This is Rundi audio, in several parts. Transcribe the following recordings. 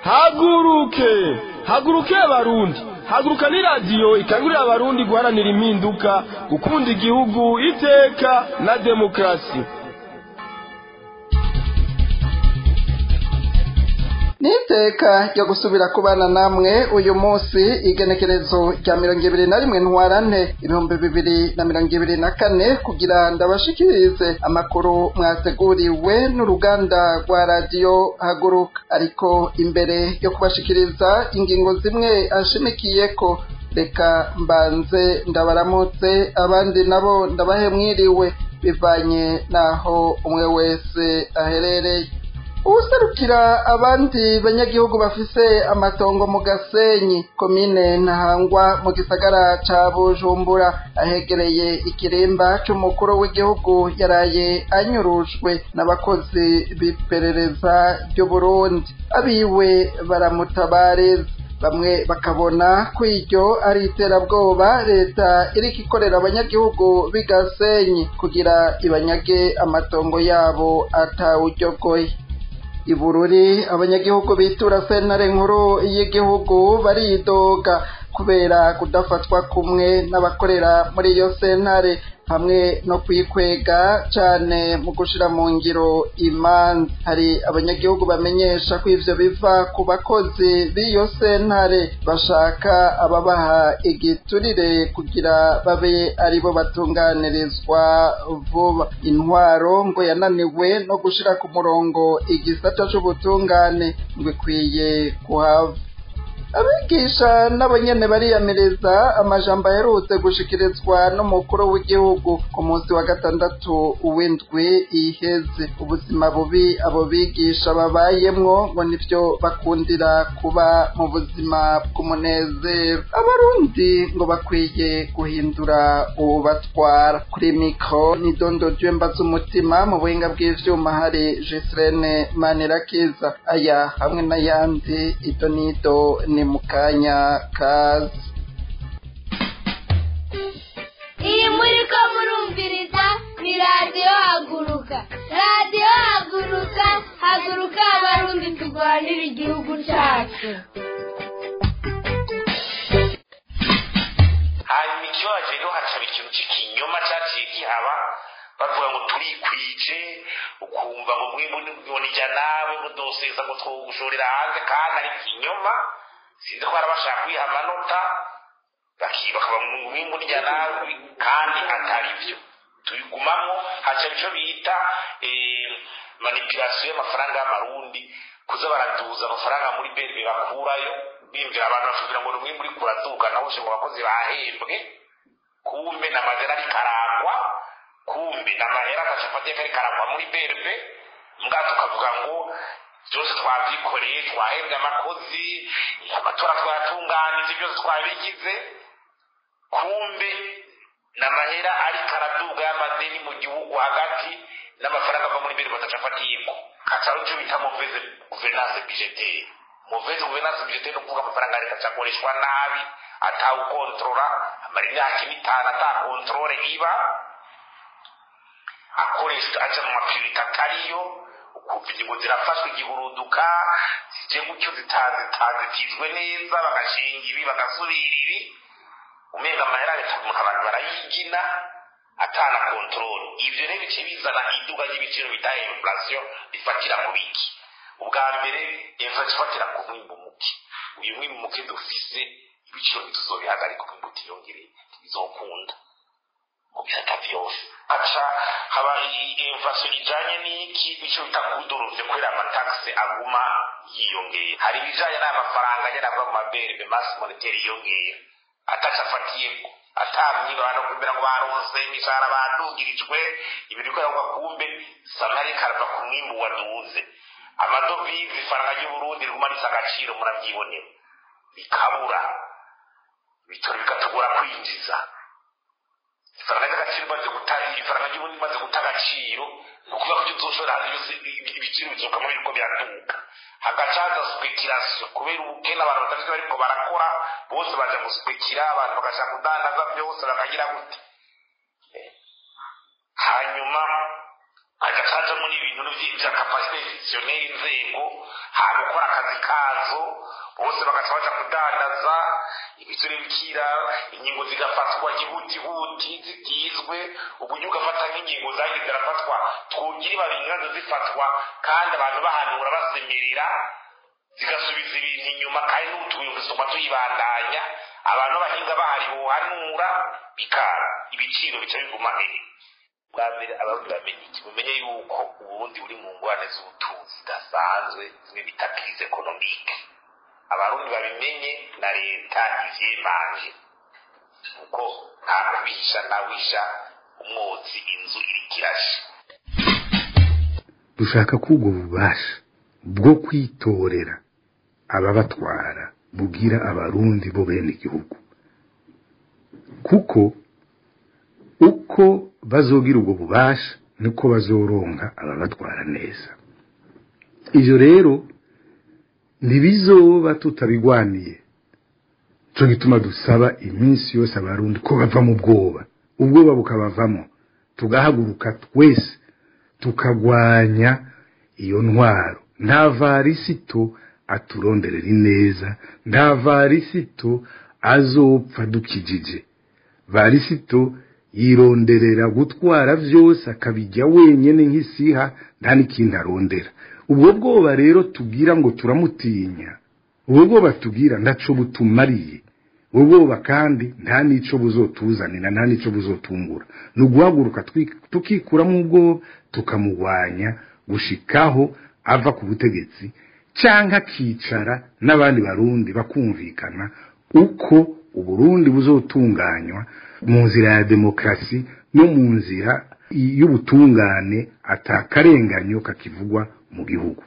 haguruke haguruke abarundi haguruka ni radiyo ikangurira abarundi guharanira impinduka gukunda igihugu iteka na demokarasi n'iteka ryo gusubira kubana namwe uyu munsi igenekerezo rya mirongo ibiri na rimwe ntwarante ibihumbi bibiri na mirongo ibiri na kane kugira ndabashikirize amakuru mwateguriwe n'uruganda rwa radiyo haguruka ariko imbere yo kubashikiriza ingingo zimwe ashimikiye ko reka mbanze ndabaramutse abandi nabo ndabahe mwiriwe bivanye n'aho umwe wese aherereye uwuserukira abandi banyagihugu bafise amatongo mu gasenyi komine ntahangwa mu gisagara ca bujumbura ahegereye ikirimba c'umukuru w'igihugu yaraye anyurujwe n'abakozi b'iperereza ry'uburundi abiwe baramutabareza bamwe bakabona ko iryo ari iterabwoba leta iriko ikorera abanyagihugu b'igasenyi kugira ibanyage amatongo yabo atawuryogoye ibururi abanyagihugu bitura sentare nkuru y'igihugu baridoga kubera kudafatwa kumwe n'abakorera muri iyo sentare hamwe no kwikwega cane mu gushira mu ngiro imanza hari abanyagihugu bamenyesha ko ivyo biva ku bakozi b'iyo sentare bashaka ababaha igiturire kugira babe aribo batunganirizwa vuba intwaro ngo yananiwe no gushira ku murongo igisata c'ubutungane ngo ikwiye kuhava abigisha nabo nyene bariyamiriza amajambo aherutse gushikirizwa n'umukuru w'igihugu ku munsi wa gatandatu w'indwi iheze ubuzima bubi abo bigisha babayemwo ngo nivyo bakundira kuba mu buzima bw'umunezero abarundi ngo bakwiye guhindura uwubatwara kuri mikro ni dondo jwemba z'umutima mu buhinga bw'ivyuma hari Jesrene Manirakiza aya hamwe n'ayandi ido nido ni mu kanya kazi iyi muri ko murumviriza ni radiyo haguruka radiyo haguruka haguruka abarundi turwanira igihugu cyacu hanyuma ikibazo rero hacaba ikintu cy'ikinyoma cyaciye gihaba bavuga ngo turikwije ukumva ngo mwimbu nibonijya nawe ngo doseza ngo twogushorera hanze kandi ari ikinyoma sinzi ko bashaka kwiha amanota bakaba mwimbu nijya nawe kandi atari byo tubigumamo hacaba icyo bita manipulasiyo y'amafaranga y'amarundi kuza baraduza amafaranga muri berbe bakurayo bimvira abantu bashobora ngo ni umwimbu uri kuraduka nawe ngo abakozi bahembwe kumbe na mazina ari karangwa kumbe na mahera agacapati kari karangwa muri berbe mbwa tukavuga ngo byose twabyikoreye twahembwe amakozi amatora twayatunganije byose twabigize kumbe n'amahera ari karaduga y'amadeni mu gihugu hagati n'amafaranga ava muri berbe batacafatiyeko kataro cyo bita muveze guverinance budgetaire muveze guverinance budgetaire no kuvuga amafaranga ariko acakoreshwa nabi atawukontorora amara imyaka ine itanu atakontorore iba akoresha aja mu mapirita atariyo ukumva ingingo zirafashwe igihuruduka zije gutyo zitazitizwe neza bagashinga ibi bagasubira ibi umenga amahera leta umuntu abantu barayigina atana kontrole ivyo rero bice bizana iduga ry'ibiciro bita inflation bifatira mu biki ubwa mbere inflation ifatira ku mwimbu muke uyu mwimbu muke dufise ibiciro ntituzobihagarika umwimbu utiyongereye ntibizokunda mu bisata vyose aca haba inflation ijanye n'iki ico bita kudoruvye kubera amataxe aguma yiyongera hari ibijanye n'amafaranga nyene ava mu maberbe masse monetaire yiyongera ataca afatiyeko atamye abantu kugira ngo baronse imishahara badugirijwe ibintu bikorerwa kumbe samari karava ku mwimbu waduze amadovize ifaranga ry'uburundi riguma risa agaciro murabyibonera bikabura bitoro bikatugora kwinjiza ifaranga ry'agaciro imaze guta ifaranga ry'uburundi imaze guta agaciro ni ukuvuga ko uzoshora hanze byose ibiciro bizokamo biriko biraduka hagacaza speculation kubera ubukene abantu batafite bariko barakora bose baja guspekira abantu bagaca kudandaza byose bakagira gute hanyuma agacajamo n'ibintu bya kapasite institutionnel inzego haba gukora akazi kazo bose bagaca baja kudandaza ibisore bikira ingingo zigafatwa ihutihuti zitizwe uburyo ugafata nk'ingingo zagiye zirafatwa twugira babingazo zifatwa kandi abantu bahanura basemerera zigasubiza ibintu inyuma kandi n'utubuye gusoma tuyibandanya abantu b'abahinga bahari bohanura bikara ibiciro bica biguma hehe bwa mbere abarundi bamenye iki mumenye yuko uburundi buri mu ngorane z'ubutunzi zidasanzwe zimwe bita crise economique abarundi babimenye na leta ivyemanje kuko nta kubihisha ntawisha umwotsi inzu iriko irasha dushaka ko ubwo bubasha bwo kwitorera ababatwara bugira abarundi bo bene igihugu kuko uko bazogira ubwo bubasha niko bazoronka ababatwara neza ivyo rero ntibizoba tutabigwaniye cyo gituma dusaba iminsi yose abarundi ko bava mu bwoba ubwoba bukabavamo tugahaguruka twese tukagwanya iyo ntwaro nta varisito aturonderera ineza nta varisito azopfa dukijije varisito yironderera gutwara byose akabijya wenyine nk'isiha nta n'ikindi arondera ubwo bwoba rero tugira ngo turamutinya ubwo bwoba tugira ntaco butumariye ubwo bwoba kandi nta n'ico buzotuzanira nta n'ico buzotungura ni uguhaguruka tukikuramo ubwoba tukamugwanya gushikaho ava ku butegetsi cyangwa akicara n'abandi barundi bakumvikana uko uburundi buzotunganywa mu nzira ya demokarasi no mu nzira y'ubutungane atakarenganyo kakivugwa mu gihugu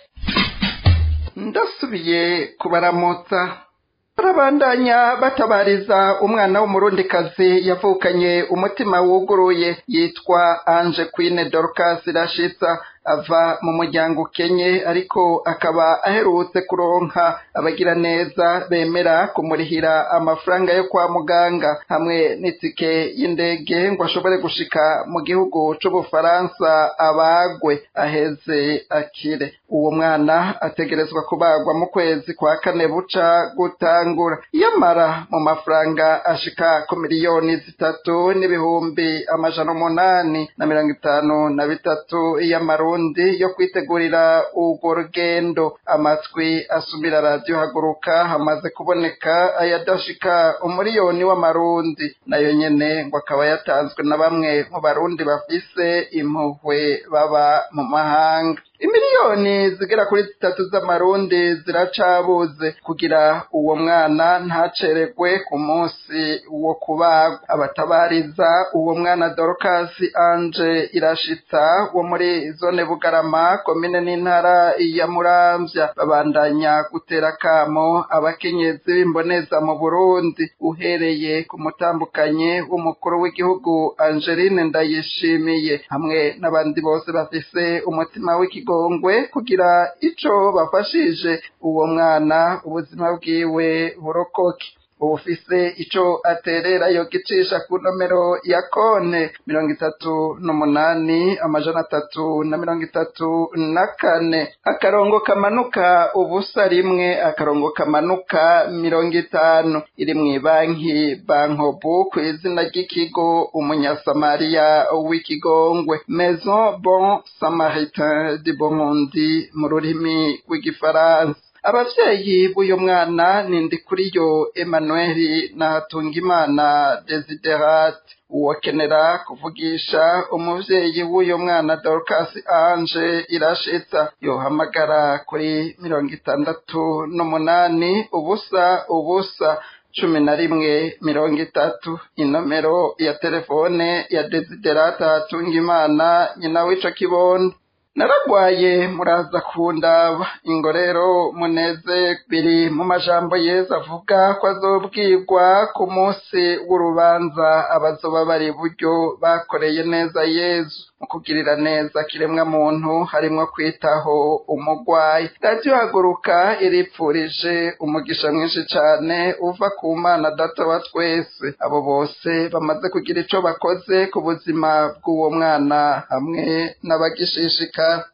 ndasubiye kubaramutsa barabandanya batabariza umwana w'umurundikazi yavukanye umutima wuguruye yitwa anje kwine dorcas rashitsa ava mu muryango ukenye ariko akaba aherutse kuronka abagira neza bemera kumurihira amafaranga yo kwa muganga hamwe n'itike y'indege ngo ashobore gushika mu gihugu c'ubufaransa abagwe aheze akire uwo mwana ategerezwa kubagwa mu kwezi kwa kane buca gutangura yamara mu mafaranga ashika ku miliyoni zitatu n'ibihumbi amajana umunani na mirongo itanu na bitatu y'amarundi yo kwitegurira urwo rugendo amatwi asumira radiyo haguruka hamaze kuboneka ayadashika umuriyoni w'amarundi nayo nyene ngo akaba yatanzwe na bamwe mu barundi bafise impuhwe baba mu mahanga imiliyoni zigera kuri zitatu z'amarundi ziracabuze kugira uwo mwana ntaceregwe ku munsi wo kubagwa abatabariza uwo mwana dorokasi anje irashitsa wo muri zone bugarama komine n'intara ya muramvya babandanya gutera kamo abakenyezi b'imboneza mu burundi uhereye ku mutambukanye w'umukuru w'igihugu angeline ndayishimiye hamwe n'abandi bose bafise umutima w'iki ikigongwe kugira ico bafashije uwo mwana ubuzima bwiwe burokoke ubufise ico aterera yo gicisha ku nomero ya kone mirongo itatu n'umunani amajana atatu na mirongo itatu na kane akarongo kamanuka ubusa rimwe akarongo kamanuka mirongo itanu iri mw'ibanki bankobu ku izina ry'ikigo umunyasamariya w'ikigongwe maison bon samaritain de bomundi mu rurimi rw'igifaransa abavyeyi b'uyu mwana ni ndikuriyo emmanuel na hatungimana desiderate uwokenera kuvugisha umuvyeyi w'uyu mwana dorcas ange irashitsa yohamagara kuri mirongo itandatu n'umunani ubusa ubusa cumi na rimwe mirongo itatu inomero ya telefone ya desiderata hatungimana nyina w'ico kibondo naragwaye muraza kundaba ingo rero muneze biri mu majambo yeza avuga ko azobwirwa ku munsi w'urubanza abazoba bari buryo bakoreye neza yezu mu kugirira neza kiremwa muntu harimwo kwitaho umugwayi radiyo haguruka iripfurije umugisha mwinshi cane uva ku mana data wa twese abo bose bamaze kugira ico bakoze ku buzima bw'uwo mwana hamwe n'abagishishika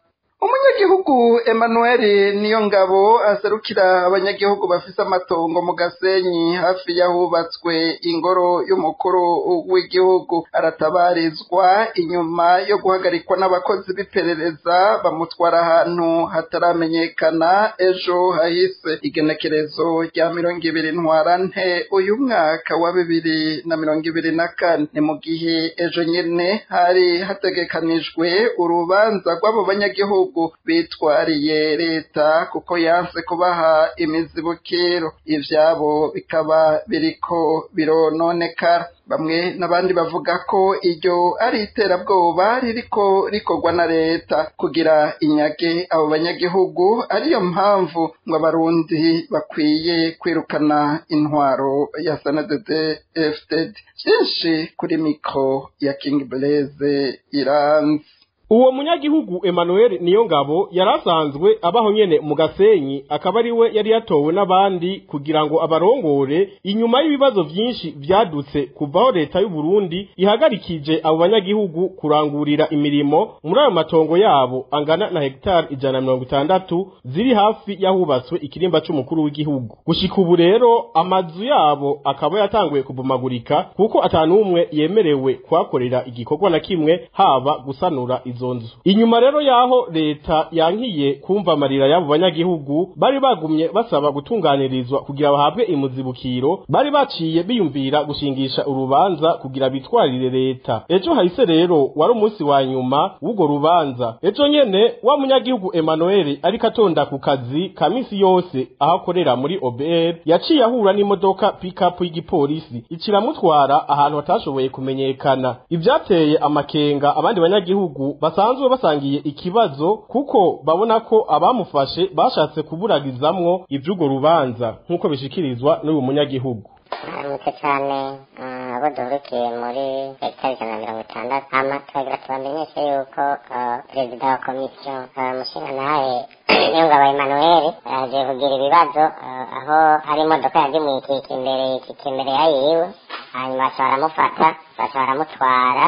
umunyagihugu emmanuel niyo ngabo aserukira abanyagihugu bafise amatongo mu gasenyi hafi y'ahubatswe ingoro y'umukuru w'igihugu aratabarizwa inyuma yo guhagarikwa n'abakozi b'iperereza bamutwara ahantu hataramenyekana ejo hahise igenekerezo rya mirongo ibiri ntwarante uyu mwaka wa bibiri na mirongo ibiri na kane ni mu gihe ejo nyene hari hategekanijwe urubanza rw'abo banyagihugu bitwariye leta kuko yanse kubaha imizibukiro ivyabo bikaba biriko birononekara bamwe n'abandi bavuga ko iryo ari iterabwoba ririko rikorwa na leta kugira inyage abo banyagihugu ariyo mpamvu ngo abarundi bakwiye kwirukana intwaro ya sanadede fdd vyinshi kuri mikro ya king blaise iranzi uwo munyagihugu Emmanuel Niyongabo yarasanzwe abaho nyene mu Gasenyi akaba ari we yari yatowe n'abandi kugira ngo abarongore inyuma y'ibibazo vyinshi vyadutse kuvaho leta y'u Burundi ihagarikije abo banyagihugu kurangurira imirimo muri ayo matongo yabo angana na hegitari ijana na mirongo itandatu ziri hafi yahubatswe ikirimba c'umukuru w'igihugu gushika ubu rero amazu yabo akaba yatanguye kubomagurika kuko atanumwe yemerewe kuhakorera igikorwa na kimwe haba gusanura izo nzu inyuma rero yaho leta yankiye kumva amarira y'abo banyagihugu bari bagumye basaba gutunganirizwa kugira bahabwe imuzibukiro bari baciye biyumvira gushingisha urubanza kugira bitwarire leta ejo hahise rero wari umunsi wa nyuma w'urwo rubanza ejo nyene wa munyagihugu Emmanuel ariko atonda ku kazi ka misi yose aho akorera muri OBR yaciye ahura n'imodoka pick-up y'igipolisi ikiramutwara ahantu hatashoboye kumenyekana ivyateye amakenga abandi banyagihugu basanzwe basangiye ikibazo kuko babona ko abamufashe bashatse kuburagizamwo ivy'urwo rubanza nk'uko bishikirizwa n'uyu munyagihugu aramutse cyane abo duhurikiye muri hegitari ijana na mirongo itandatu hama turagira tubamenyeshe yuko perezida wa komisiyo mushingantahe niyongabo emmanuel yaje kugira ibibazo aho hari imodoka yagemuye ikika imbere ikika imbere ya yiwe hanyuma baca baramufata baca baramutwara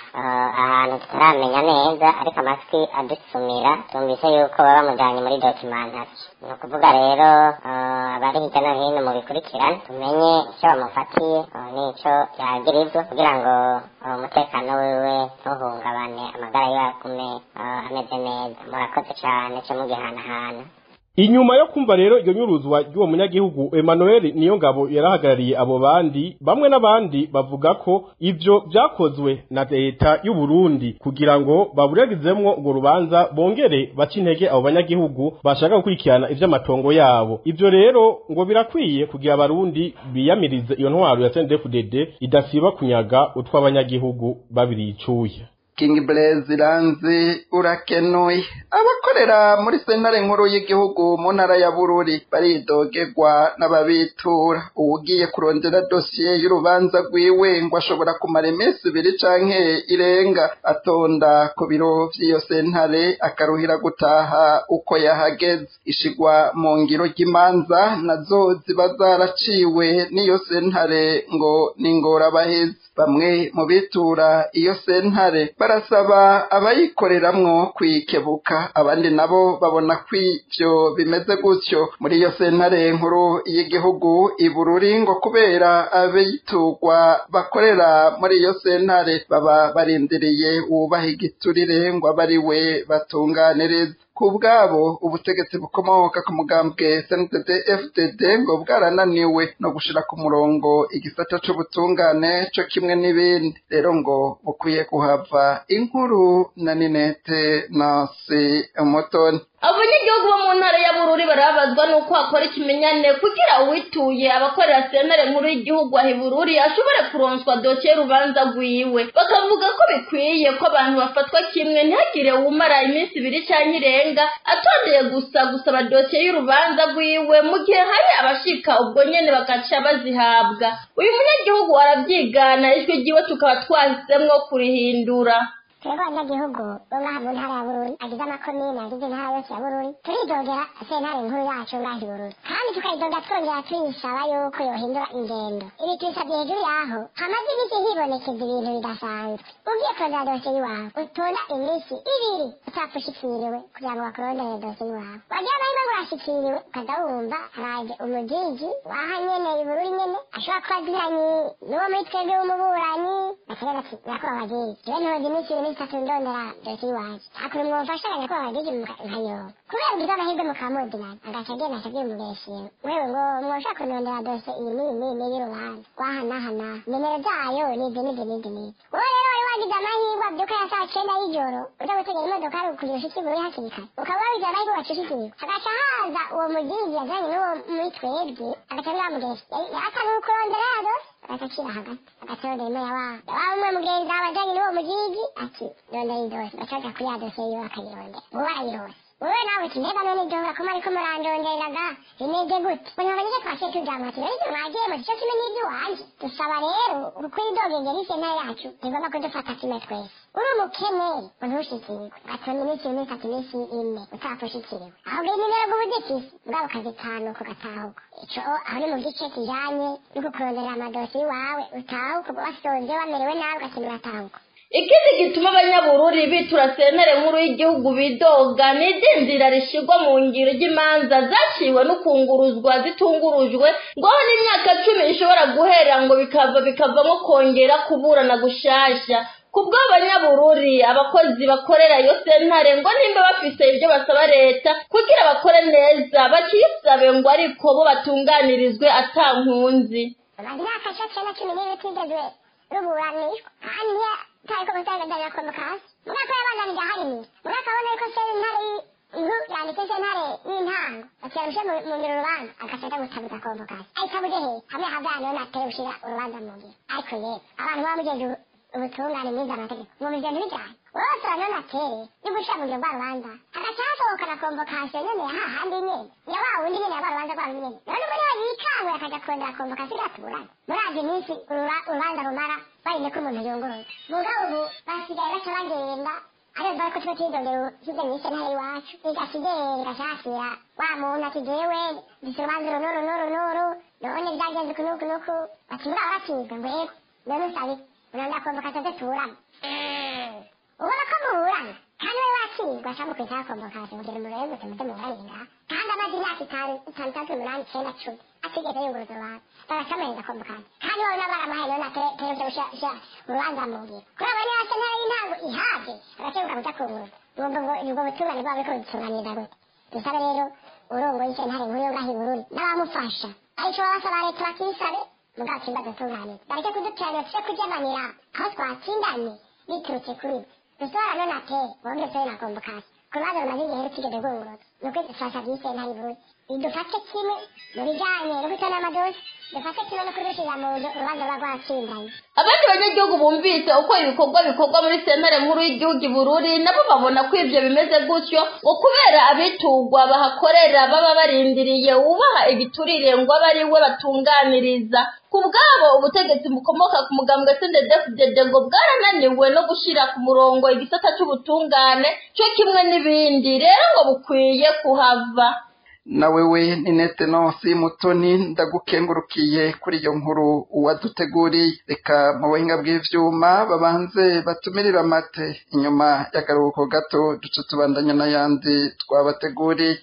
ahantu tutaramenya neza ariko amatwi adusumira tumvise yuko baba bamujyanye muri dokimantasi ni ukuvuga rero abari hirya no hino mu bikurikirane tumenye icyo bamufatiye n'icyo yagirizwa kugira ngo umutekano wiwe ntuhungabane amagara yiwe agume ameze neza murakoze cyane cyo mugihanahana inyuma yo kumva rero iryo nyuruzwa ry'uwo munyagihugu Emmanuel Niyongabo yarahagarariye abo bandi bamwe n'abandi bavuga ko ivyo vyakozwe na leta y'u Burundi kugira ngo baburegizemwo urwo rubanza bongere bace intege abo banyagihugu bashaka gukurikirana ivy'amatongo yabo ivyo rero ngo birakwiye kugira abarundi biyamirize iyo ntwaro ya CNDD-FDD idasiba kunyaga utw'abanyagihugu babiricuye King Blaze iranzi urakenuye abakorera muri sentare nkuru y'igihugu mu ntara ya Bururi baridogerwa n'ababitura uwugiye kurondera dosiye y'urubanza rwiwe ngo ashobora kumara iminsi ibiri canke irenga atonda ku biro vy'iyo sentare akaruhira gutaha uko yahageze ishigwa mu ngiro ry'imanza nazo ziba zaraciwe n'iyo sentare ngo ni ngorabahezi bamwe mu bitura iyo sentare barasaba abayikoreramwo kwikebuka abandi nabo babona ko ivyo bimeze gutyo muri iyo sentare nkuru y'igihugu ibururi ngo kubera abiturwa bakorera muri iyo sentare baba barindiriye uwubaha igiturire ngo abe ari we batunganiriza ku bwabo ubutegetsi bukomoka ku mugambwe CNDD FDD ngo bwarananiwe no gushira ku murongo igisata c'ubutungane co kimwe n'ibindi rero ngo bukwiye kuhava inkuru na Ninete Nasi Umutoni abanyagihugu bo mu ntara ya bururi barabazwa n'uko hakora ikimenyane kugira uwituye abakorera sentare nkuru y'igihugu aho ibururi ashobore kuronswa dosiye y'urubanza rwiwe bakavuga ko bikwiye ko abantu bafatwa kimwe ntihagire uwumara iminsi ibiri cyangwa irenga atondeye gusa gusaba dosiye y'urubanza rwiwe mu gihe hari abashika ubwo nyene bagaca bazihabwa uyu munyagihugu arabyigana ijwi ryiwe tukaba twahisemwo kurihindura twebwe abanyagihugu bo ngaha mu ntara ya bururi agize amakomine agize intara yose ya bururi turidogera sentare nkuru yacu ngaha i bururi kandi tukayidoga twongera tuyisaba yuko yohindura ingendo ibi tubisabye hejuru yaho hamaze iminsi hibonekeza ibintu bidasanzwe ugiye kurondera dosiye y'iwawe utonda iminsi ibiri utapfa ushikiriwe kugira ngo bakurondere dosiye y'iwawe wagira amahirwe ngo urashikiriwe ukaza wumva haraje umujiji waha nyene i bururi nyene ashobora kuba aziranye n'uwo muri twebwe w'umuburanyi bakagira ati nyakubahwa wagiri jewe ntoza iminsi ibiri n'itatu ndondera dosiye y'iwaje akuri mwumfashaga nyakubahwa wagiri nkayoba kubera ugize amahirwe mukamudinana agaca agenda akabwira umubeshiye wewe ngo mwoshaka kunondera dosiye iyi n'iyi n'iyi n'iyi y'urubanza waha n'aha n'aha nimero zayo nizi nizi nizi nizi wowe rero wari wagize amahirwe abyuka ya saa cyenda y'ijoro uja gutegera imodoka ari kugira ushitsi buri hakiri kare ukaba wagize amahirwe wacishikiriwe hagaca haza uwo mugigi yajanye n'uwo muri twebwe agaca biramugesa asa n'ukurondera ya dosiye agaca acira hagati agaca yondera imo ya wa ya wa umwe mugenzi wawe ajanye n'uwo mugigi ati rondera iyi dosiye agaca aja kuri ya dosiye yiwe akayirondera ubu barayirose wowe nawe uti mbega none ibyo ngako ariko murandongereraga bimeze gute umuntu abanyije twashe tujamwa ati rero mwagiye mu gice kimwe n'iby'iwanjye dusaba rero uko idogengera isentare yacu ntigomba kudufata kimwe twese uri umukene ntushikirwe ugatonda iminsi ibiri n'itatu iminsi ine utapfa ushikiriwe ahubwo inimero bw'ubudefisi bwabo kazi tanu ku gatahuko ico aho ni mu gice kijanye no kukurondera amadosi iwawe utahuka wasoze wamerewe nabi ugakenera uratahuka ikindi gituma abanyabururi bitura sentere nkuru y'igihugu bidoga ni idindira rishyirwa mu ngiro ry'imanza zaciwe n'ukunguruzwa zitungurujwe ngo aho n'imyaka cumi ishobora guhera ngo bikava bikavamo kongera kuburana gushasha ku bw'abanyabururi abakozi bakorera iyo sentare ngo nimba bafise ibyo basaba leta kugira bakore neza bakisabe ngo ariko bo batunganirizwe ata nkunzi bamaze imyaka cumi na cumi n'ibiri twigezwe ruburanishwa kandi tariko gutangazanya konvokasi mugako yabandanije aharimira mugako abona yuko sentare inkuru yanditse sentare y'intango akirarushe mu ngiro urubanza agaca aja gutabuza konvokasi ayitabuze he hamwe havana yo nateye gushira urubanza mu ngiro ariko yewe abantu baba mugenje ubutungane mwiza amategeko mu bigendo bijanye bose banonatere yo gushira mu ngiro rwa rubanza hagaca hasohokana konvokasiyo nyene ya hahandi nyene ya wa wundi nyene ya rwa rubanza rwa nyene none ubu niwe yikangwe akaja kurondera konvokasiyo iratuburana murazi iminsi urubanza rumara barinde ko umuntu yunguruza mugabo ubu basigaye baca bagenda arumva ko tuba twidondera hirya nyinshi ntara iwacu igasigenga shakira wa muntu ati jewe ndise urubanza uru n'uru n'uru n'uru none byagenze uku n'uku n'uku bati muraba batsinzwe ngo yego none usabe uranda konvokasiyo ze tuburana ubona ko muburana kandi we wakirwa cyangwa kwitaho konvokasiyo kugira ngo murebe gusa muze muburanira kandi amaze imyaka itanu itanu itandatu umunani icyenda cumi atigeze yunguruza urubanza bagacamuhereza konvokasiyo kandi wowe nabo baramuhaye none ategereje gushyira urubanza mu ngiro kuri abo niba se ntara y'intango ihabye agakebuka kuja kunguruza ubwo ngo ubwo butungane bwabo buriko budutunganiriza gute dusabe rero urongoye isentare nkuru yo ngaho i bururi n'abamufasha arico babasaba leta bakisabe mugabo kimba dutunganiriza bareke kuduteranira tuje kujabanira aho twatsindanye biturutse kuri bwe dusohora none ate wongere usobe na konvokasiyo ku rubanza rumaze igihe rutigeze rwunguruza ni ukuri dufasha by'isentare i bururi idufate kimwe mu bijanye no gutona amadosi dufate kimwe no kurushiza mu nzu urubanza ruba rwatsindanye abandi banyagihugu bumvise uko ibikorwa bikorwa muri sentare nkuru y'igihugu i bururi nabo babona ko ivyo bimeze gutyo ngo kubera abitugwa bahakorera baba barindiriye ubaha igiturire ngo abe ari we batunganiriza ku bwabo ubutegetsi bukomoka ku mugambwe sndefdd ngo bwarananiwe no gushira ku murongo igisata c'ubutungane co kimwe n'ibindi rero ngo bukwiye kuhava na wewe ni netenonsi mutoni ndagukengurukiye kuri iyo nkuru waduteguriye reka mu buhinga bw'ivyuma babanze batumirire amate inyuma y'akaruhuko gato duce tubandanya n'ayandi twabateguriye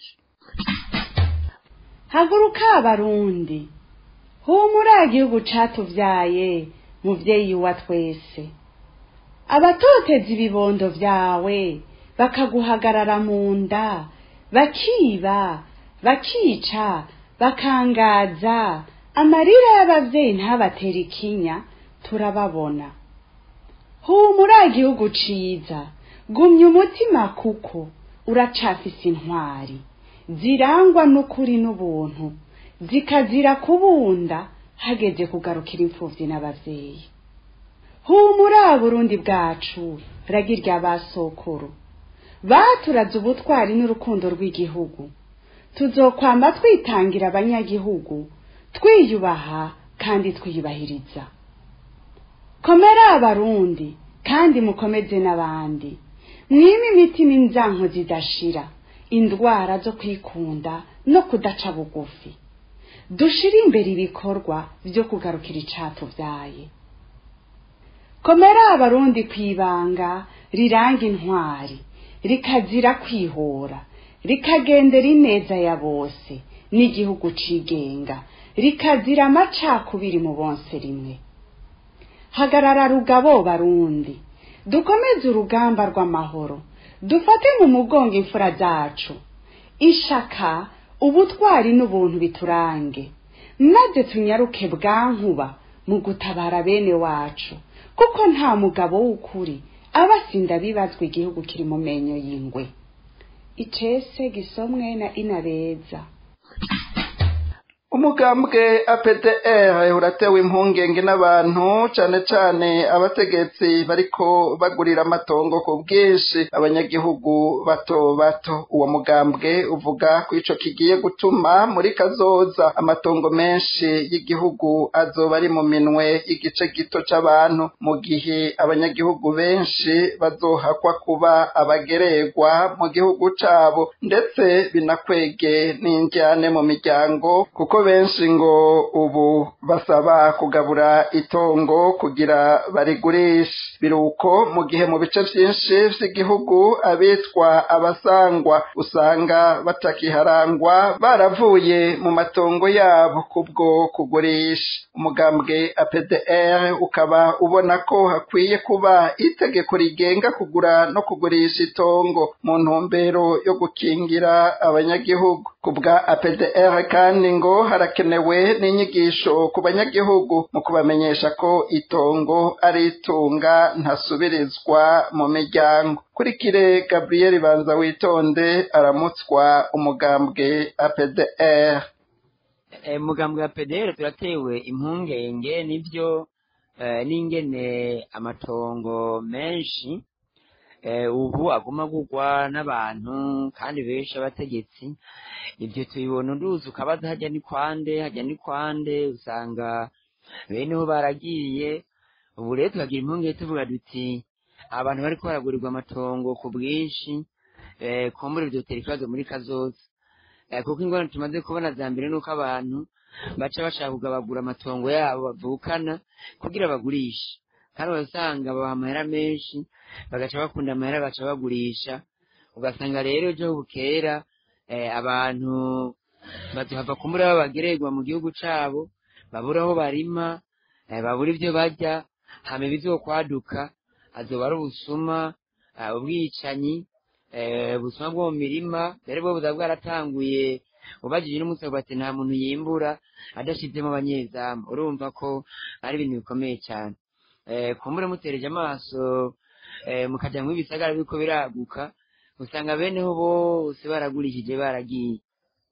haguruka abarundi humura igihugu catuvyaye muvyeyi wa twese abatoteza ibibondo vyawe bakaguhagarara mu nda bakiba bakica bakangaza amarira y'abavyeyi ntabatera ikinya turababona humura igihugu ciza gumya umutima kuko uracafise intwari zirangwa n'ukuri n'ubuntu zikazira kubunda hageze kugarukira imfuvyi n'abavyeyi humura burundi bwacu ragirya basokuru baturaze ubutwari n'urukundo rw'igihugu tuzokwama twitangira abanyagihugu twiyubaha kandi twiyubahiriza komera abarundi kandi mukomeze n'abandi mwime imitima inzanko zidashira indwara zo kwikunda no kudaca bugufi dushire imbere ibikorwa byo kugarukira icatuvyaye komera abarundi kwibanga riranga intwari rikazira kwihora rikagendera ineza ya bose n'igihugu cigenga rikazira amacakubiri mu bonse rimwe hagarara rugabo barundi dukomeze urugamba rw'amahoro dufate mu mugongo imfura zacu ishaka ubutwari n'ubuntu biturange maze tunyaruke bwankuba mu gutabara bene wacu kuko nta mugabo w'ukuri aba asinda bibazwa igihugu kiri mu menyo y'ingwe icese gisomwe na inabeza umugambwe APDR uratewe impungenge n'abantu cane cane abategetsi bariko bagurira amatongo ku bwinshi abanyagihugu bato bato uwo mugambwe uvuga ko ico kigiye gutuma muri kazoza amatongo menshi y'igihugu azoba ari mu minwe igice gito c'abantu mu gihe abanyagihugu benshi bazohakwa kuba abagererwa mu gihugu cabo ndetse binakwege n'injyane mu miryango kuko benshi ngo ubu basaba kugabura itongo kugira barigurishe biruko mu gihe mu bice vyinshi vy'igihugu abitwa abasangwa usanga batakiharangwa baravuye mu matongo yabo kubwo kugurisha umugambwe APDR ukaba ubona ko hakwiye kuba itegeko rigenga kugura no kugurisha itongo mu ntumbero yo gukingira abanyagihugu kubwa APDR kandi ngo harakenewe n'inyigisho ku banyagihugu mu kubamenyesha ko itongo ari itunga ntasubirizwa mu miryango kurikire Gabriel Banza witonde aramutswa umugambwe APDR umugambwe wa PDR turatewe impungenge nivyo n'ingene amatongo menshi ubu aguma gugwa n'abantu kandi benshi abategetsi ibyo tubibona uruzi ukabaza hajya ni kwande hajya ni kwande usanga beneho baragiye ubu rero tukagira impungenge tuvuga duti abantu bariko baragurirwa amatongo ku bwinshi kumbura bivyotera ikibazo muri kazoza kuko ingorane tumaze kubona za mbere nuko abantu baca bashaka kugabagura amatongo yabo bavukana kugira bagurishe kandi urasanga babaha amahera menshi bagaca bakunda amahera bagaca bagurisha ugasanga rero ejo bukera abantu bazohava kumbura babagererwa mu gihugu cabo babura aho barima babura ivyo barya hama ibizokwaduka azoba ari ubusuma ubwicanyi ubusuma bwo mu mirima mbere bwo buza bwaratanguye ubajije n'umunsi bati nta muntu yimbura adashizemo abanyezamu urumva ko ari ibintu bikomeye cyane kumbure mutereje amaso mukaja mu ibisagara biriko biraguka usanga beneho bose baragurishije baragiye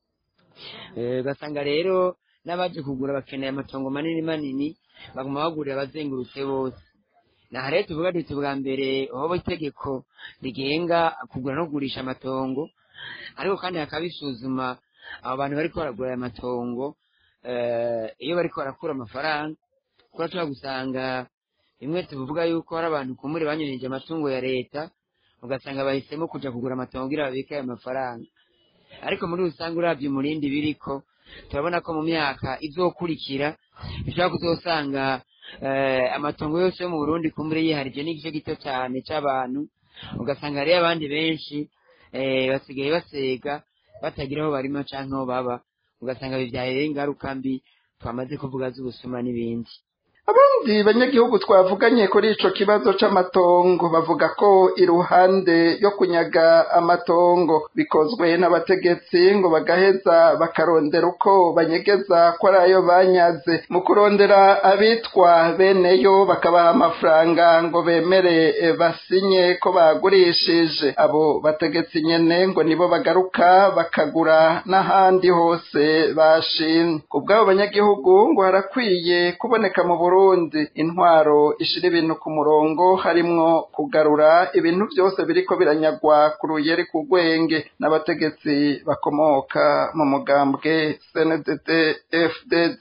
ugasanga rero n'abaje kugura bakeneye amatongo manini manini baguma bagurira abazengurutse bose naha rero tuvuga duti bwa mbere hoba itegeko rigenga kugura no kugurisha amatongo ariko kandi hakabisuzuma abo bantu bariko baragura aya matongo iyo bariko barakura amafaranga kuko tuba gusanga bimwe tuvuga yuko hari abantu kumuri banyurije amatungo ya leta ugasanga bahisemo kuja kugura amatongo kugira babike ayo mafaranga ariko muri rusange uravye umurindi biriko turabona ko mu myaka izokurikira bishobora kuzosanga amatongo yose yo mu burundi kumbure yiharije n'igice gito cyane c'abantu ugasanga hariyo abandi benshi basigaye basega batagira aho barima canke aho baba ugasanga bivyaye ingaruka mbi twamaze kuvuga z'ubusuma n'ibindi abandi banyagihugu twavuganye kuri ico kibazo c'amatongo bavuga ko iruhande yo kunyaga amatongo bikozwe n'abategetsi ngo bagaheza bakarondera uko banyegeza ko ari ayo banyaze mu kurondera abitwa beneyo bakabaha amafaranga ngo bemere basinye ko bagurishije abo bategetsi nyene ngo nibo bagaruka bakagura n'ahandi hose bashimye ku bw'abo banyagihugu ngo harakwiye kuboneka mu Burundi Burundi intwaro ishira ibintu ku murongo harimwo kugarura ibintu byose biriko biranyagwa ku ruyeri ku rwenge n'abategetsi bakomoka mu mugambwe CNDD FDD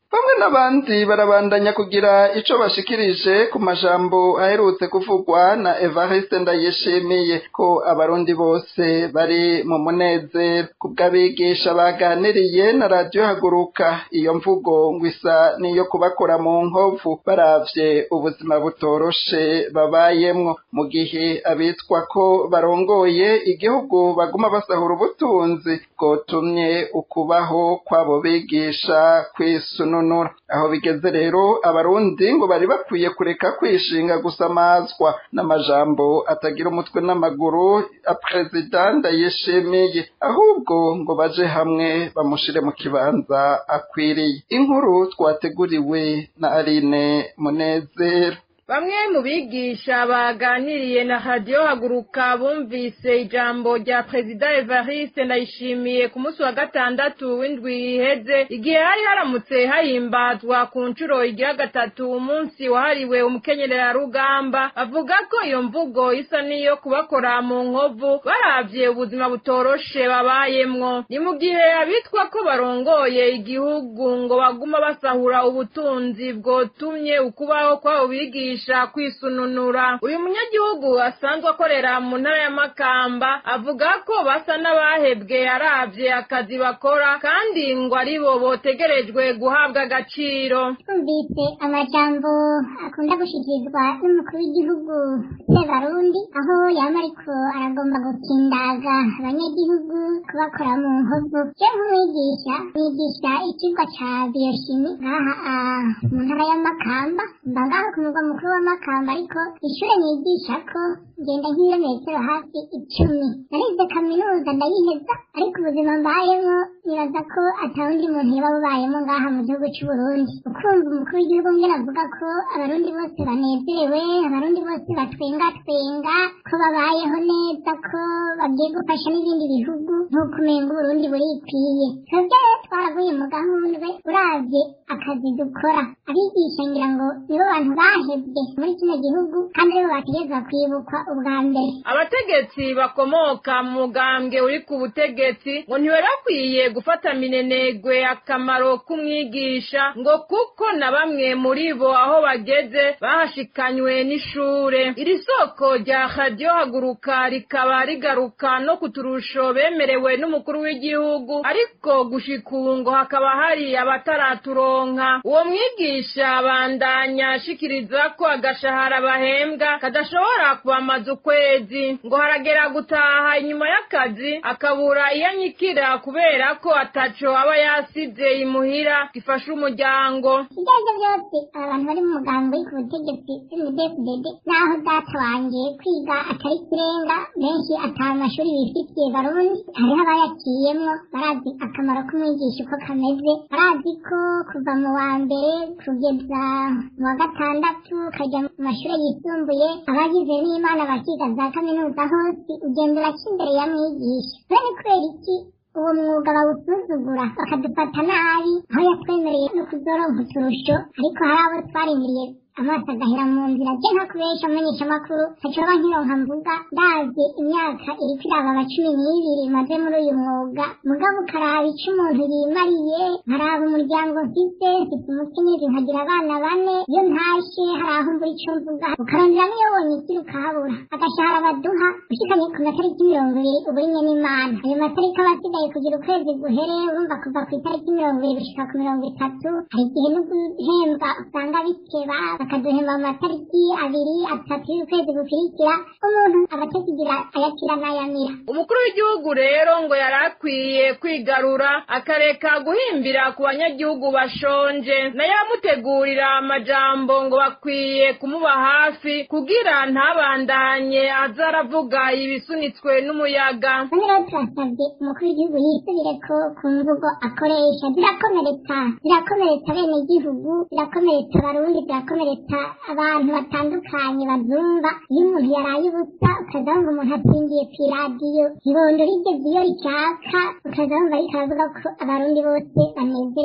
bamwe n'abandi barabandanya kugira ico bashikirije ku majambo aherutse kuvugwa na Evariste Ndayishimiye ko abarundi bose bari mu munezero kubw'abigisha baganiriye na radio haguruka iyo mvugo ngo isa niyo kubakora mu nkovu baravye ubuzima butoroshe babayemwo mu gihe abitwa ko barongoye igihugu baguma basahura ubutunzi bwotumye ukubaho kw'abo bigisha kwisununura aho bigeze rero abarundi ngo bari bakwiye kureka kwishinga gusamazwa n'amajambo atagira umutwe n'amaguru a perezida ndayishimiye ahubwo ngo baje hamwe bamushire mu kibanza akwiriye inkuru twateguriwe na Aline Munezero Bamwe mu bigisha baganiriye na radio haguruka bumvise ijambo rya Perezida Evariste Ndayishimiye ku munsi wa gatandatu w'indwi iheze igihe hari haramutse hahimbazwa ku nshuro igira gatatu umunsi wahariwe umukenyerera rugamba avuga ko iyo mvugo isa niyo kubakora mu nkovu baravye ubuzima butoroshe babayemwo ni mu gihe abitwa ko barongoye igihugu ngo baguma basahura ubutunzi bwotumye ukubaho kw'abo bigisha kubigisha kwisununura uyu munyagihugu asanzwe akorera mu ntara ya makamba avuga ko basa n'abahebwe aravye akazi bakora kandi ngo aribo botegerejwe guhabwa agaciro twumvise amajambo akunda gushikirizwa n'umukuru w'igihugu sebarundi aho yaba ariko aragomba gukindaga abanyagihugu kubakora mu nkovu je nk'umwigisha mwigisha ikigwa ca bioshimi ngaha mu ntara ya makamba mba ngaho ku mugwa mukuru w'amakamba ariko ishure nigishako ngenda nk'ibirometero hafi icumi narize kaminuza ndayiheza ariko ubuzima mbayemwo nibaza ko atawundi muntu yoba bubayemo ngaha mu gihugu c'uburundi ukumva umukuru w'igihugu ngene avuga ko abarundi bose banezerewe abarundi bose batwengatwenga ko babayeho neza ko bagiye gufasha n'ibindi bihugu nk'uko umenga uburundi burikwiye twebwe rero twaraguye mu gahundwe uravye akazi dukora abigisha ngira ngo nibo bantu bahebwe muri kino gihugu kandi aribo bategerezwa kwibukwa ubwa mbere abategetsi bakomoka mu mugambwe uri ku butegetsi ngo ntibari bakwiye gufata minenegwe akamaro k'umwigisha ngo kuko na bamwe muri bo aho bageze bahashikanywe n'ishure iri soko rya radiyo haguruka rikaba rigaruka no ku turusho bemerewe n'umukuru w'igihugu ariko gushika ubu ngo hakaba hari abataraturonka uwo mwigisha abandanya ashikiriza ko agashahara bahembwa kadashobora kubamaza ukwezi ngo haragera gutaha inyuma y'akazi akabura iyo anyikira kubera ko ataco aba yasize imuhira gifasha umuryango ibyo aribyo byose abantu bari mu mugambi uri ku butegetsi cndfdd naho data wanjye kwiga atari kirenga benshi ata mashuri bifitiye barundi hariho abayaciyemwo barazi akamaro k'umwigisha uko kameze barazi ko kuva mu wa mbere kugeza mu wa gatandatu ukajya mu mashuri yisumbuye abagize n'imana bakiga za kaminuza hose ugenda uraca imbere ya mwigisha none kubera iki uwo mwuga bawusuzugura bakadufata nabi aho yatwemereye no kuzoronka uturusho ariko hari abo twarindiriye amaso agahera mu nzira je nka kubesha amenyesha amakuru ntacoba nkironka mvuga ndazi imyaka iriko irababa cumi n'ibiri maze muri uyu mwuga mugabo ukaraba ico umuntu yimariye nkaraba umuryango mfise mfise umukenyezi nkagira abana bane iyo ntashe hari aho mbura ico mvuga ukarondera niyo wonye ikiri ukahabura agashahara baduha ushikanye ku matariki mirongo ibiri uburimye n'imana ayo matariki aba asigaye kugira ukwezi guhere urumva kuva ku itariki mirongo ibiri gushika ku mirongo itatu hari igihe no guhembwa usanga bikeba bakaduhemba mu matariki abiri atatu y'ukwezi gukurikira umuntu aba atakigira ayakira n'ayamira umukuru w'igihugu rero ngo yari akwiye kwigarura akareka guhimbira ku banyagihugu bashonje nayo amutegurira amajambo ngo bakwiye kumuba hafi kugira ntabandanye aza aravuga ibisunitswe n'umuyaga bamwe rero turasabye umukuru w'igihugu yisubire ko ku mvugo akoresha zirakomeretsa zirakomeretsa bene igihugu zirakomeretsa abarundi zirakomeretsa abantu batandukanye bazumva iyo umuntu yaraye ubusa ukaza wumva umuntu atsindiye ku iradiyo ibondo rigeze iyo ricaka ukaza wumva ariko aravuga ko abarundi bose banezerewe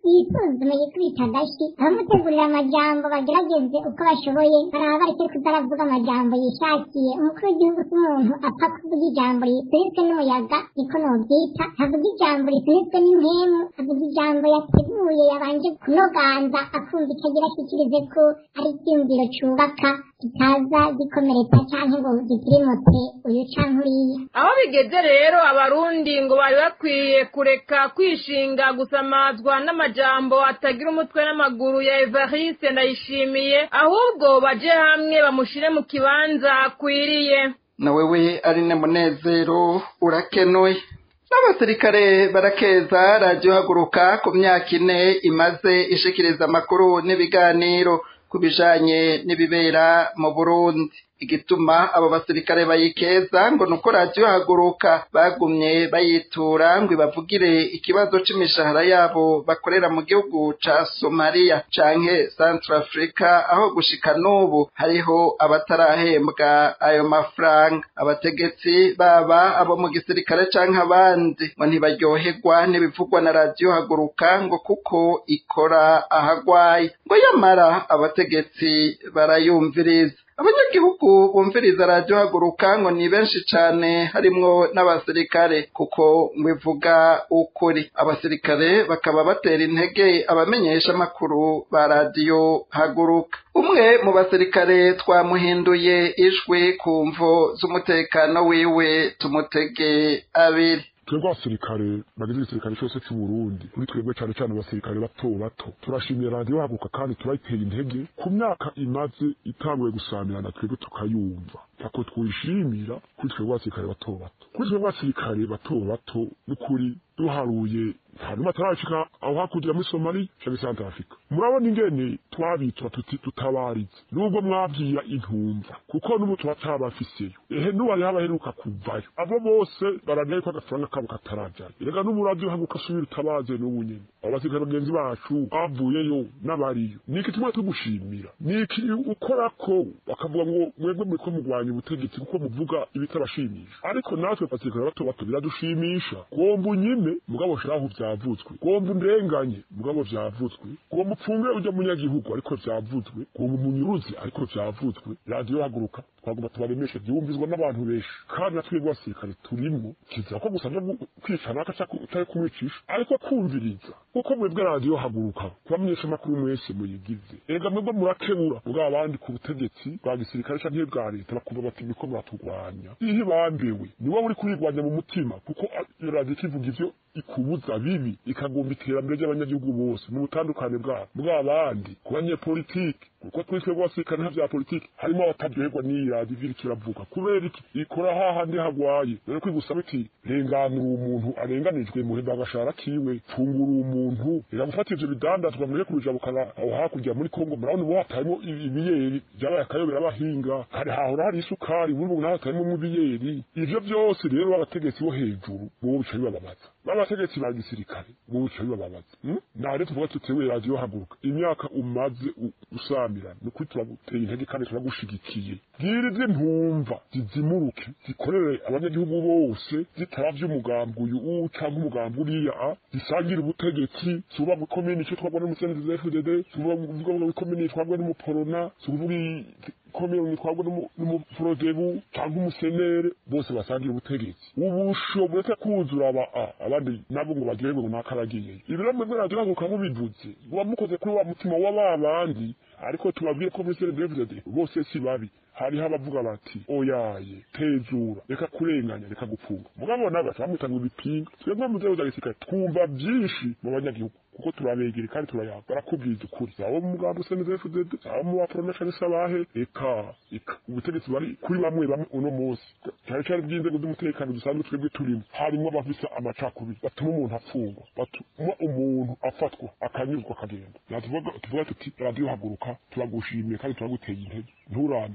yisuzume yikubita agashyi abamutegurira amajambo bagerageze uko bashoboye baraba bareke kutaravuga amajambo yishakiye umukuru w'igihugu si umuntu apfa kuvuga ijambo risunitswe n'umuyaga niko nobyita avuga ijambo risunitswe n'impemu avuga ijambo yateguye yabanje kunoganza akumva itagira ashyikirize ko ari icyumviro cyubaka kitaza gikomeretsa cyangwa ngo gitirimutse uyu canke uriya aho bigeze rero abarundi ngo bari bakwiye kureka kwishinga gusamazwa n'amajambo atagira umutwe n'amaguru ya evariste ndayishimiye ahubwo baje hamwe bamushire mu kibanza akwiriye na wewe ari ne munezero urakenuye n'abasirikare barakeza radiyo haguruka ku myaka ine imaze ishikiriza amakuru n'ibiganiro ku bijanye n'ibibera mu burundi igituma abo basirikare bayikeza ngo nuko radiyo haguruka bagumye bayitura ngo ibavugire ikibazo c'imishahara yabo bakorera mu gihugu ca somaliya canke central africa aho gushika n'ubu hariho abatarahembwa ayo mafaranga abategetsi baba abo mu gisirikare canke abandi ngo ntibaryoherwa n'ibivugwa na radiyo haguruka ngo kuko ikora ahagwaye ngo yamara abategetsi barayumviriza abanyagihugu bumviriza radiyo haguruka ngo ni benshi cane harimwo n'abasirikare kuko ngo ivuga ukuri abasirikare bakaba batera intege abamenyesha amakuru ba radiyo haguruka umwe mu basirikare twamuhinduye ijwi ku mvo z'umutekano wiwe tumutege abiri twebwe abasirikare bagize igisirikare cyose cy'u Burundi kuri twebwe cyane cyane abasirikare bato bato turashimira radiyo haguruka kandi turayiteye intege ku myaka imaze itanguye gusamirana twebwe tukayumva ntako twishimira kuri twebwe abasirikare bato bato kuri twebwe abasirikare bato bato n'ukuri duharuye nta n'umwe atarashika aho hakurya muri somali canke santa afurika murabona ingene twabitura tuti tutabarize nubwo mwabwira intumva kuko n'ubu turacabafiseyo ehe n'uwari habaheruka kuvayo abo bose baragaye ko agafaranga kabo katarajayo erega n'umuradiyo haguka asubira utabaze n'ubu nyene abo basirikare bagenzi bacu bavuyeyo n'abariyo niki tumwe tugushimira niki ukorako bakavuga ngo mwebwe muriko mugwanya ubutegetsi kuko muvuga ibitabashimisha ariko natwe basirikare bato bato biradushimisha gomba unyime mugabo shiraho vyavuzwe gomba undenganye mugabo vyavuzwe gomba upfunge urya munyagihugu ariko vyavuzwe gomba umunyuruzi ariko vyavuzwe radiyo haguruka twagomba tubaremeshe vyumvizwa n'abantu benshi kandi natwe basirikare turimwo kizira ko gusa vyo kwica naka cari kumwicisha ariko kumviriza kuko mwebwe radiyo haguruka kubamenyesha amakuru mwese muyigize ega mwebwe murakebura mugabo abandi ku butegetsi bwa gisirikare canke bwa leta bakumva bati muriko muraturwanya ihe bambewe ni wowe uri kurigwanya mu mutima kuko iyo radiyo ikivuga ivyo ikubuza bibi ikagomba iterambere ry'abanyagihugu bose mu butandukane bwabo bw'abandi ku banyepolitiki kuko turi twebwe abasirikare nta vya politiki harimo abataryoherwa n'iyi radiyo ivyo iriko iravuga kubera iki ikora hahandi hagwaye rero kwigusaba iti renganura umuntu arenganijwe muhemba agashara kiwe fungura umuntu reka gufata ivyo bidandazwa mureke kubijabukana aho hakurya muri kongo murabona ubu hatayemo ibiyeri vyabaye akayobera abahinga kare hahora hari isukari ubu ubu naho hatayemo ibiyeri ivyo vyose rero abategetsi bo hejuru bobo bica bibababaza abategetsi ba gisirikare bobo bica bibababaza naho rero tuvuga tutewe radiyo haguruka imyaka umaze usamirana ni ukuri turaguteye intege kandi turagushigikiye bwira izi ntumva zizimuruke zikorere abanyagihugu bose zitaravye umugambi uyu canke umugambi uriya a zisangira ubutegetsi suba mu komini ico twabwa n'umusenzi za FDD suba mu komini twabwa n'umuporona sukuvuga komini twabwa n'umuprodebu canke umusenere bose basangira ubutegetsi ubusho bureke kuzura aba a abandi nabo ngo bagirwe ngo nakaragiye ibiro mwebwe radiyo haguruka mubivuze muba mukoze kuri wa mutima wa babandi ariko tubabwire ko muri CNDD bose si babi hariho abavuga bati oyaye tezura reka kurenganya reka gupfunga mugabo nawe bamwita ngo ibipinga twebwe mu nzego za gisirikare twumva byinshi mu banyagihugu kuko turabegere kandi turayaga barakubwiza ukuri abo mu mugambi useneze FDD abo mu bapromeshani sabahe eka eka ubutegetsi bari kuri bamwe bamwe uno munsi cyane cyane bw'inzego z'umutekano dusanzwe twebwe turimo harimo abafise amacakubiri batuma umuntu afungwa batuma umuntu afatwa akanyuzwa akagenda tuvuga tuti radiyo haguruka turagushimiye kandi turaguteye intege nturambirwe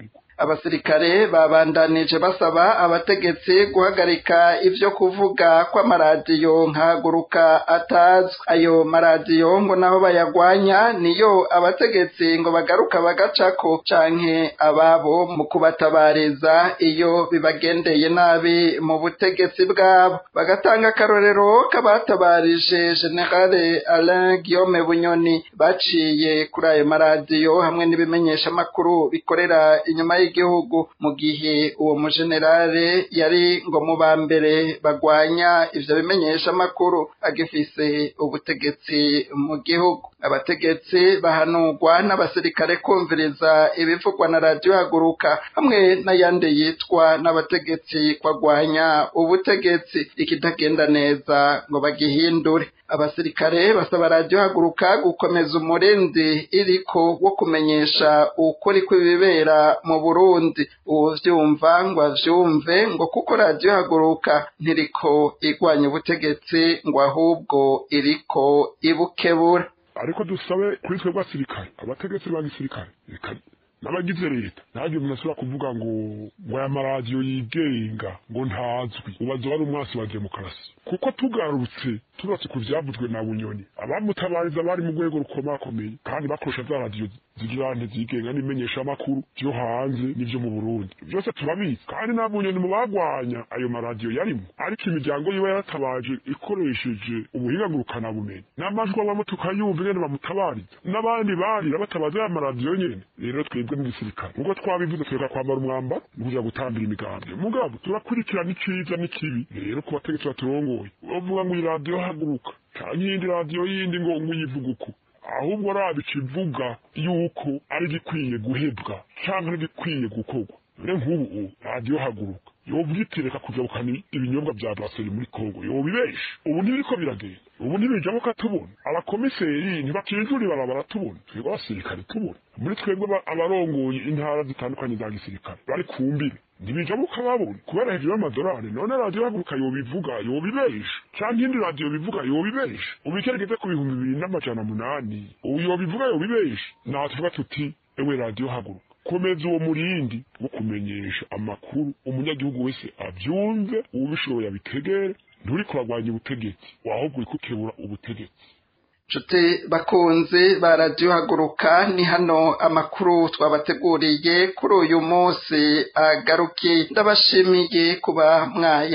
abasirikare babandanije basaba abategetsi guhagarika ivyo kuvuga kw'amaradiyo nkahaguruka atazwi ayo maradiyo ngo naho bayagwanya niyo abategetsi ngo bagaruka bagacako canke ababo mu kubatabariza iyo bibagendeye nabi mu butegetsi bwabo bagatanga akarorero k'abatabarije generale Alain Guillaume Bunyoni baciye kuri ayo maradiyo hamwe n'ibimenyesha makuru bikorera inyuma y'igihugu mu gihe uwo mujenerale yari ngo mu ba mbere bagwanya ivyo bimenyesha makuru agifise ubutegetsi mu gihugu abategetsi bahanurwa n'abasirikare kumviriza ibivugwa na radiyo haguruka hamwe n'ayandi yitwa n'abategetsi kwagwanya ubutegetsi ikitagenda neza ngo bagihindure abasirikare basaba radiyo haguruka gukomeza umurindi iriko wo kumenyesha ukuri kw'ibibera mu burundi uwuvyumva ngo avyumve ngo kuko radiyo haguruka ntiriko igwanya ubutegetsi ngo ahubwo iriko ibukebura ariko dusabe kuri twebwe abasirikare abategetsi ba gisirikare n'abagize leta ntabwo umuntu ashobora kuvuga ngo ngo aya maradiyo yigenga ngo ntazwi ubazo wari umwasi wa demokarasi kuko tugarutse tubatse ku byavuzwe na bunyoni abamutabariza bari mu rwego rukomakomeye kandi bakoresha za radiyo zigira ntizigenga n'imenyeshamakuru byo hanze n'ibyo mu burundi byose turabizi kandi nta bunyoni mu bagwanya ayo maradiyo yarimo ariko imiryango yiwe yaratabaje ikoresheje ubuhinga ngurukanabumenyi n'amajwi abamo tukayumva ingene bamutabariza n'abandi barira batabaza ya maradiyo nyene rero twebwe n'igisirikare ubwo twabivuze tureka kwambara umwambaro ni kuja gutambira imigambi mugabo turakurikirana iciza n'ikibi rero ku bategetsi baturongoye bavuga ngo iyi radiyo haguruka canke iyindi radiyo yindi ngo ngo uyivuga uku ahubwo raba ikivuga yuko ari igikwiye guhebwa canke ari igikwiye gukorwa rero nk'ubu radiyo haguruka yovuga iti reka kujabukana ibinyobwa vya braseri muri kongo yobibesha ubu ntibiriko biragenda ubu ntibijamo katubona abakomiseri ntibakijura ibara baratubona twebwe abasirikare tubona muri twebwe abarongoye intara zitandukanye za gisirikare bari ku mbibe ntibijamo ukababona kubera hejuru y'amadolari none radiyo haguruka yobivuga yobibesha canke iyindi radiyo bivuga yobibesha ubu ikeregeze ku bihumbi bibiri n'amajana munani ubu yobivuga yobibesha naho tuvuga tuti ewe radiyo haguruka komeza uwo murindi wo kumenyesha amakuru umunyagihugu wese abyumve ubishoboye abitegere nturi kuragwanya ubutegetsi wahubwo uri kukebura ubutegetsi nshuti bakunzi ba radiyo haguruka ni hano amakuru twabateguriye kuri uyu munsi agarukiye ndabashimiye kuba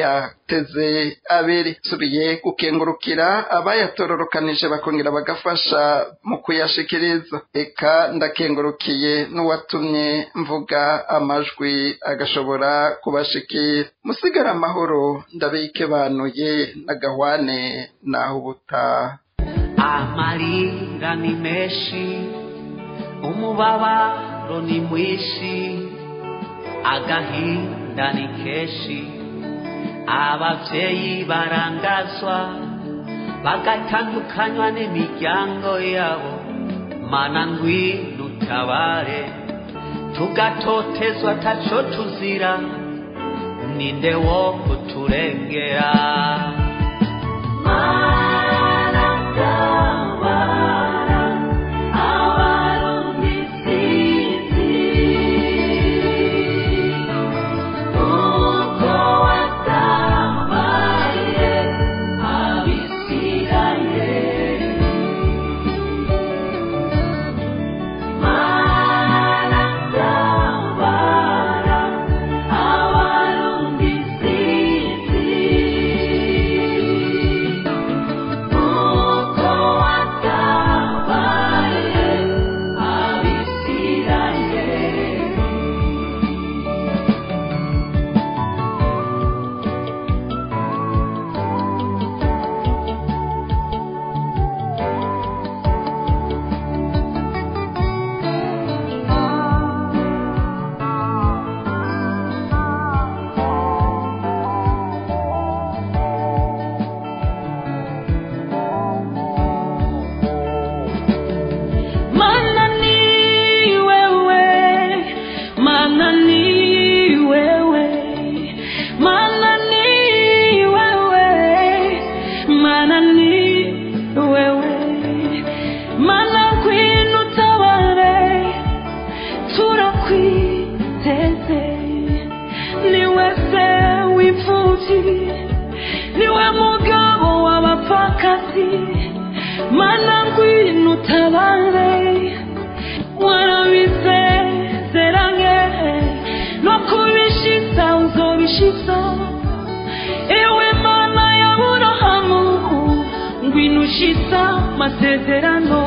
mwayateze abiri subiye gukengurukira abayatororokanije bakongera bagafasha mu kuyashikiriza eka ndakengurukiye n'uwatumye mvuga amajwi agashobora kubashikira musigara amahoro ndabikebanuye n'agahwane naho ubutaha amarira ni menshi umubabaro ni mwinshi agahinda ni kenshi ababyeyi barangazwa bagatandukanywa n'imiryango yabo mana ngwino utabare tugatotezwa taco tuzira ninde wo kuturengera Thank you. kazi mana ngwino utabare warabisezeranye no kubishitsa uzobishitsa ewe mana ya burahamu ngwino ushitsa masezerano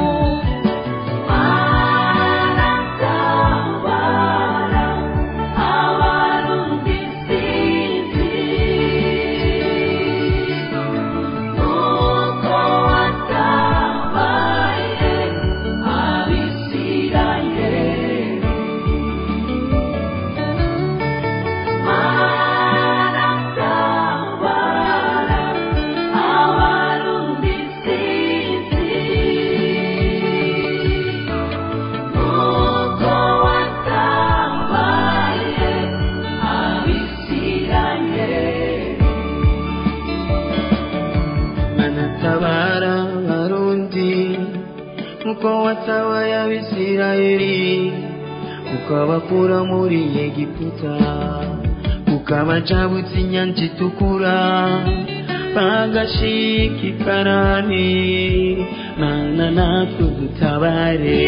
tabara barundi uko watabaye abisirayeli ukabakura muri egiputa ukabacabutsa inyanja itukura bagashika ikarani mana natwe dutabare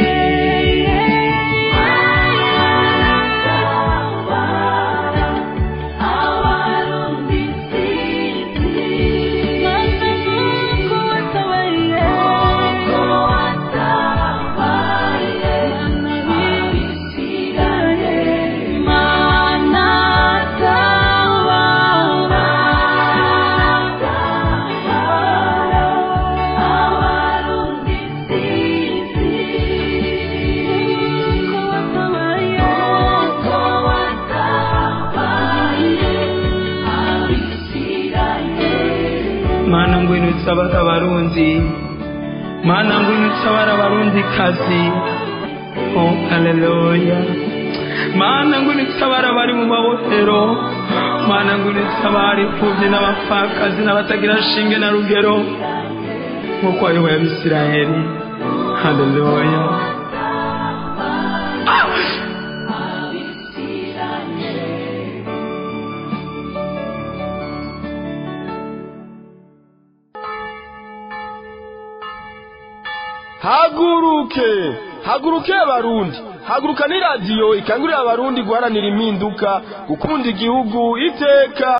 mana ngwino utabara abarundi mana ngwino utabara abarundi kazi oh haleluya mana ngwino utabara abari mu mabohero mana ngwino utabara imfubyi n'abapfakazi n'abatagira shinge na rugero nk'uko wayoboye abisirayeli haleluya haguruke haguruke abarundi haguruka ni radiyo ikangurira abarundi guharanira impinduka gukunda igihugu iteka